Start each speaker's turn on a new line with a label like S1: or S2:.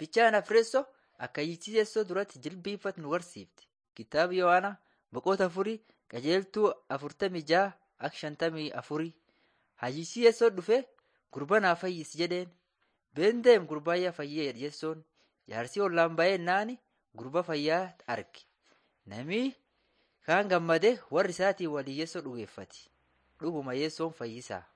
S1: Fichaan Afreessoo akka hiiksisessoo duratti jilbiifatu nu barsiifti. Kitaaba Yohaanaa boqota afurii qajeeltuu afurtamii ja'a akka shantamii afurii. Hayyisiisessoo dhufee gurbaa naa fayyisi jedheen. Beendeem gurbaayyaa fayyee jessoon jaarsii ollaan ba'ee naani gurba fayyaa arge. Namni kaan gammadee warri isaatiin waliin yessoo dhugeeffate. Dhuguma yessoon fayyisaa.